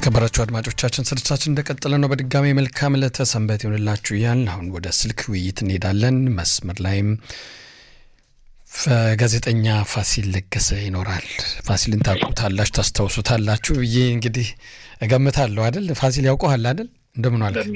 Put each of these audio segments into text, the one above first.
የተከበራችሁ አድማጮቻችን ስርጭታችን እንደቀጠለ ነው። በድጋሚ መልካም ዕለተ ሰንበት ይሆንላችሁ እያልን አሁን ወደ ስልክ ውይይት እንሄዳለን። መስመር ላይም ጋዜጠኛ ፋሲል ለገሰ ይኖራል። ፋሲልን ታውቁታላችሁ፣ ታስታውሱታላችሁ ብዬ እንግዲህ እገምታለሁ አይደል? ፋሲል ያውቀሃል አይደል? እንደምን ዋልክ?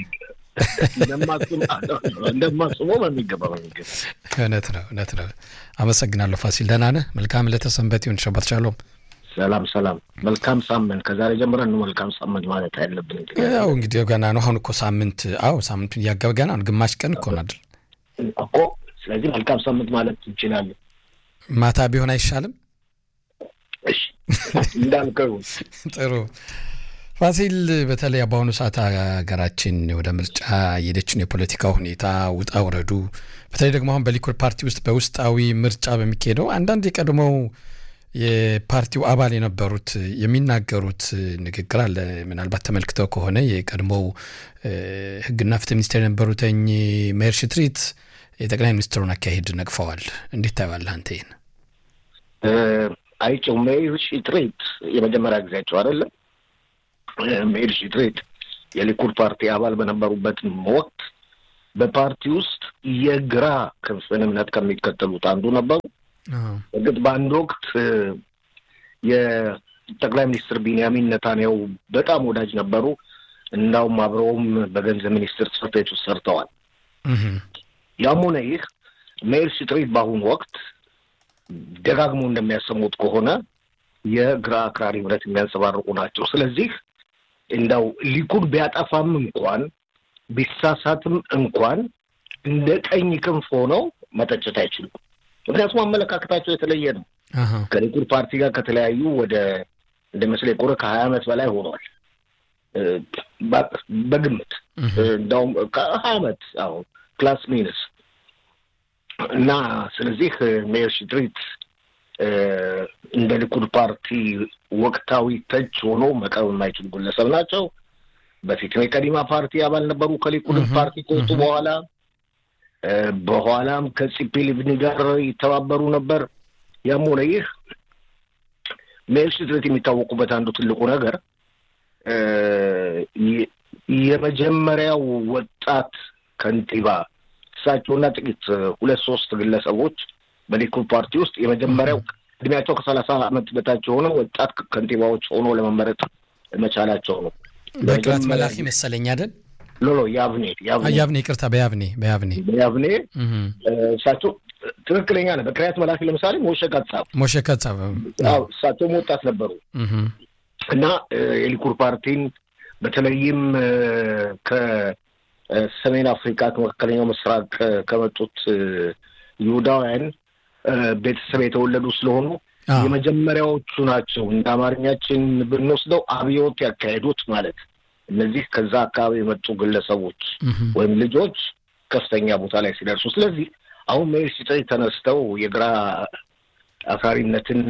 እንደማስበው በሚገባ በሚገባ እውነት ነው እውነት ነው። አመሰግናለሁ ፋሲል። ደህና ነህ? መልካም ዕለተ ሰንበት ይሁን። ሸባት ሻሎም ሰላም ሰላም። መልካም ሳምንት። ከዛሬ ጀምረን ነው መልካም ሳምንት ማለት ያለብን። ያው እንግዲህ ገና ነው። አሁን እኮ ሳምንት አዎ ሳምንቱን እያገበ ገና ነው። ግማሽ ቀን እኮ ነው አይደል እኮ። ስለዚህ መልካም ሳምንት ማለት እንችላለን። ማታ ቢሆን አይሻልም? እሺ እንዳልከው ጥሩ ፋሲል፣ በተለይ በአሁኑ ሰዓት ሀገራችን ወደ ምርጫ የሄደችን የፖለቲካ ሁኔታ ውጣ ውረዱ፣ በተለይ ደግሞ አሁን በሊኩድ ፓርቲ ውስጥ በውስጣዊ ምርጫ በሚካሄደው አንዳንድ የቀድሞው የፓርቲው አባል የነበሩት የሚናገሩት ንግግር አለ። ምናልባት ተመልክተው ከሆነ የቀድሞው ሕግና ፍትህ ሚኒስቴር የነበሩትኝ ሜር ሽትሪት የጠቅላይ ሚኒስትሩን አካሄድ ነቅፈዋል። እንዴት ታየዋለህ አንተ ይህን? አይቼው ሜር ሽትሪት የመጀመሪያ ጊዜያቸው አይደለም። ሜር ሽትሪት የሊኩድ ፓርቲ አባል በነበሩበት ወቅት በፓርቲ ውስጥ የግራ ክንፍን እምነት ከሚከተሉት አንዱ ነበሩ። እርግጥ በአንድ ወቅት የጠቅላይ ሚኒስትር ቢንያሚን ነታንያሁ በጣም ወዳጅ ነበሩ። እንዳውም አብረውም በገንዘብ ሚኒስትር ጽሕፈት ቤት ውስጥ ሰርተዋል። ያም ሆነ ይህ ሜር ሽትሪት በአሁኑ ወቅት ደጋግሞ እንደሚያሰሙት ከሆነ የግራ አክራሪ እምነት የሚያንጸባርቁ ናቸው። ስለዚህ እንዳው ሊኩድ ቢያጠፋም እንኳን ቢሳሳትም እንኳን እንደ ቀኝ ክንፍ ሆነው መተቸት አይችሉም። ምክንያቱም አመለካከታቸው የተለየ ነው። ከሊኩድ ፓርቲ ጋር ከተለያዩ ወደ እንደ መስለኝ ቆረ ከሀያ ዓመት በላይ ሆኗል በግምት እንዳውም ከሀያ ዓመት አሁን ክላስ ሚንስ እና ስለዚህ ሜር ሽትሪት እንደ ሊኩድ ፓርቲ ወቅታዊ ተች ሆኖ መቅረብ የማይችሉ ግለሰብ ናቸው። በፊትም የቀዲማ ፓርቲ አባል ነበሩ ከሊኩድ ፓርቲ ከወጡ በኋላ በኋላም ከፂፒ ሊብኒ ጋር ይተባበሩ ነበር። ያም ሆነ ይህ ሜር ሽትሪት የሚታወቁበት አንዱ ትልቁ ነገር የመጀመሪያው ወጣት ከንቲባ እሳቸውና ጥቂት ሁለት ሶስት ግለሰቦች በሊኩድ ፓርቲ ውስጥ የመጀመሪያው እድሜያቸው ከሰላሳ ዓመት በታች የሆነ ወጣት ከንቲባዎች ሆኖ ለመመረጥ መቻላቸው ነው። በቅረት መላኪ መሰለኝ አይደል? ሎሎ ያብኔ ያብኔ ይቅርታ፣ በያብኔ በያብኔ በያብኔ እሳቸው ትክክለኛ ነው። በቅሪያት መላኪ ለምሳሌ ሞሸ ካትሳብ ሞሸ ካትሳብ እሳቸውም ወጣት ነበሩ እና የሊኩድ ፓርቲን በተለይም ከሰሜን አፍሪካ ከመካከለኛው ምስራቅ ከመጡት ይሁዳውያን ቤተሰብ የተወለዱ ስለሆኑ የመጀመሪያዎቹ ናቸው። እንደ አማርኛችን ብንወስደው አብዮት ያካሄዱት ማለት እነዚህ ከዛ አካባቢ የመጡ ግለሰቦች ወይም ልጆች ከፍተኛ ቦታ ላይ ሲደርሱ፣ ስለዚህ አሁን ሜር ሽትሪት ተነስተው የግራ አክራሪነትን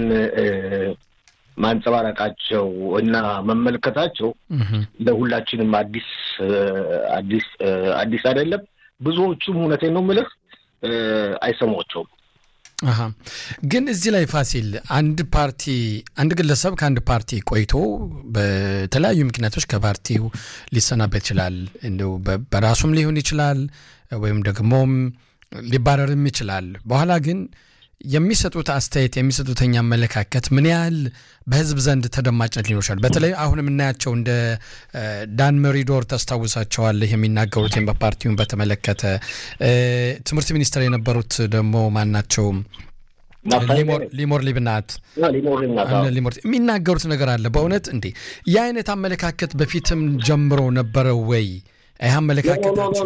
ማንጸባረቃቸው እና መመልከታቸው ለሁላችንም አዲስ አዲስ አዲስ አይደለም። ብዙዎቹም እውነቴን ነው የምልህ አይሰሟቸውም። አሀ ግን እዚህ ላይ ፋሲል አንድ ፓርቲ አንድ ግለሰብ ከአንድ ፓርቲ ቆይቶ በተለያዩ ምክንያቶች ከፓርቲው ሊሰናበት ይችላል። እንደው በራሱም ሊሆን ይችላል ወይም ደግሞም ሊባረርም ይችላል። በኋላ ግን የሚሰጡት አስተያየት የሚሰጡተኛ አመለካከት ምን ያህል በሕዝብ ዘንድ ተደማጭነት ሊኖር ይችላል። በተለይ አሁን የምናያቸው እንደ ዳን መሪዶር ታስታውሳቸዋለህ የሚናገሩት በፓርቲውን በተመለከተ ትምህርት ሚኒስትር የነበሩት ደግሞ ማናቸው ሊሞር ሊብናት ሊሞር የሚናገሩት ነገር አለ። በእውነት እንዴ ይህ አይነት አመለካከት በፊትም ጀምሮ ነበረ ወይ? ይህ አመለካከታቸው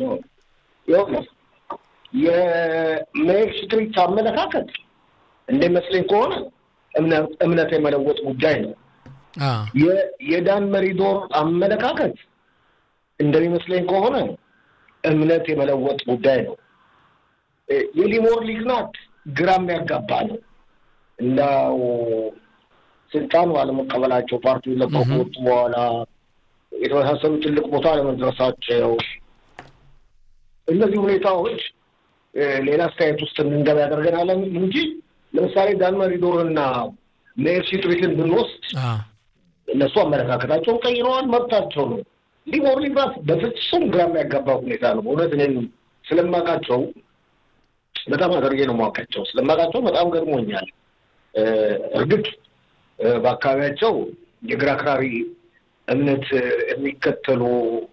የሜር ሽትሪት አመለካከት እንደሚመስለኝ ከሆነ እምነት የመለወጥ ጉዳይ ነው። የዳን መሪዶር አመለካከት እንደሚመስለኝ ከሆነ እምነት የመለወጥ ጉዳይ ነው። የሊሞር ሊግናት ግራ የሚያጋባ ነው። እንዳው ስልጣኑ አለመቀበላቸው ፓርቲውን ለቀው ከወጡ በኋላ የተመሳሰሉ ትልቅ ቦታ አለመድረሳቸው እነዚህ ሁኔታዎች ሌላ አስተያየት ውስጥ እንድንገባ ያደርገናል እንጂ ለምሳሌ ዳን መሪዶርና ሜር ሽትሪትን ብንወስድ እነሱ አመለካከታቸውን ቀይረዋል፣ መብታቸው ነው። ሊቦር ሊብራስ በፍጹም ግራ የሚያጋባ ሁኔታ ነው። በእውነት እኔም ስለማውቃቸው በጣም አድርጌ ነው የማውቃቸው። ስለማውቃቸው በጣም ገርሞኛል። እርግጥ በአካባቢያቸው የግራ አክራሪ እምነት የሚከተሉ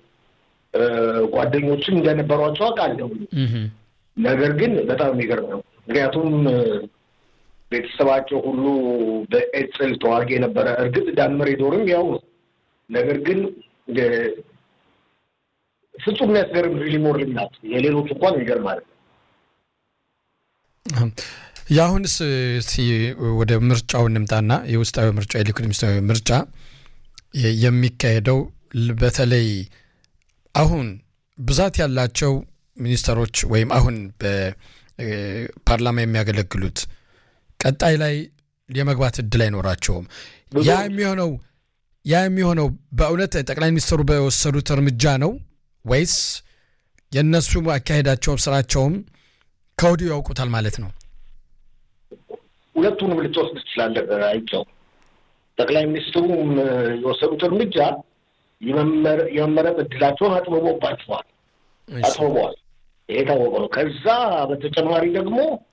ጓደኞችም እንደነበሯቸው አውቃለሁ። ነገር ግን በጣም የሚገርም ነው። ምክንያቱም ቤተሰባቸው ሁሉ በኤጽል ተዋጊ የነበረ እርግጥ ዳንመር ዶርም ያው ነው። ነገር ግን ፍጹም የሚያስገርም ሊሞር ልናት የሌሎች እንኳን ይገርማል። የአሁንስ ወደ ምርጫው እንምጣና የውስጣዊ ምርጫ የሊኩድ ውስጣዊ ምርጫ የሚካሄደው በተለይ አሁን ብዛት ያላቸው ሚኒስተሮች ወይም አሁን በፓርላማ የሚያገለግሉት ቀጣይ ላይ የመግባት እድል አይኖራቸውም። ያ የሚሆነው ያ የሚሆነው በእውነት ጠቅላይ ሚኒስትሩ በወሰዱት እርምጃ ነው ወይስ የእነሱ አካሄዳቸውም ስራቸውም ከወዲሁ ያውቁታል ማለት ነው? ሁለቱንም ልትወስድ ትችላለህ። አይቸው ጠቅላይ ሚኒስትሩም የወሰዱት እርምጃ የመመረጥ እድላቸውን አጥብቦባቸዋል፣ አጥብበዋል። ይሄ የታወቀ ነው። ከዛ በተጨማሪ ደግሞ